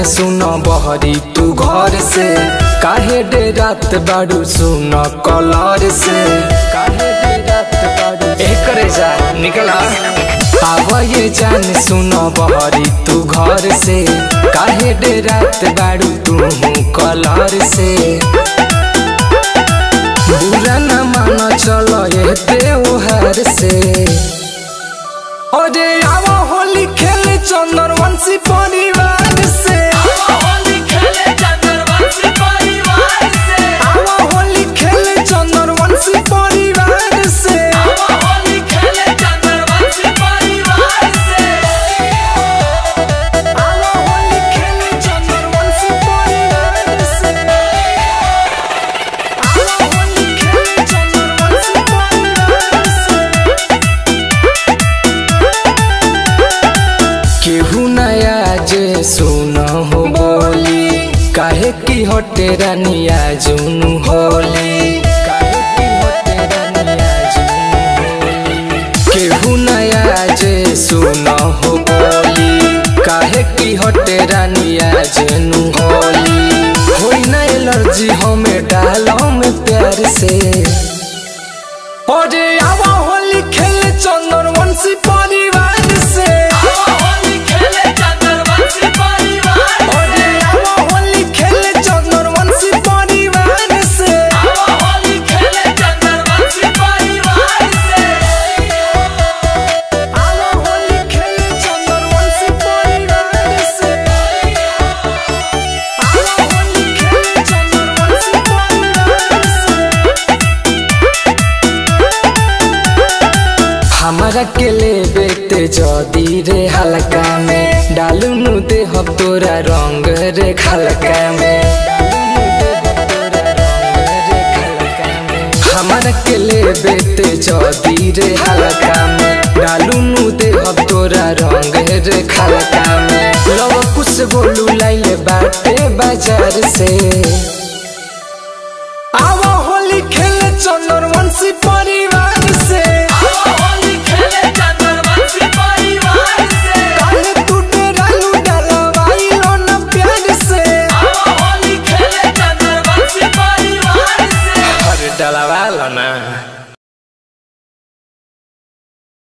सुन बहरी तू घर से काहे डे रात बाड़ू सुन कलर से काहे डे रात बाड़ू एकरे जा निकला आव ये जान सुन बहरी तू घर से काहे डे रात बाड़ू तू कलर से बुरा न मान चलो ये त्योहार से अरे आवा होली खेले चंदन वंशी परिवार से आवा होली खेले चंदन वंशी परिवार से आवा होली खेले चंदन वंशी परिवार से आवा होली खेले चंदन वंशी परिवार से केहू नया जे सुन हो बोली काहे की हटे रानिया जुनू होली काहे की हटे रानिया जुनू होली केहू नया जे सुन हो बोली काहे की हटे रानिया जुनू होली होई ना एलर्जी हमें डालो में प्यार से अरे आवा होली खेले चंदन वंशी परिवार से अरे आवा होली खेले चंदन वंशी परिवार से आवा होली खेले चंदन वंशी परिवार से आवा होली खेले चंदन वंशी परिवार से हमारा के ले बेटे जदी रे हल्का में डालू नु दे हम तोरा रंग रे खलका में हमारा के ले बेटे जदी रे हल्का में डालू नु दे हम तोरा रंग रे खलका में लव कुछ बोलू लाइले बाटे बाजार से आवा होली खेले चंदन वंशी परिवार से काहे तू डेरालू डलवाइलो न प्यार से अरे डलवा लो ना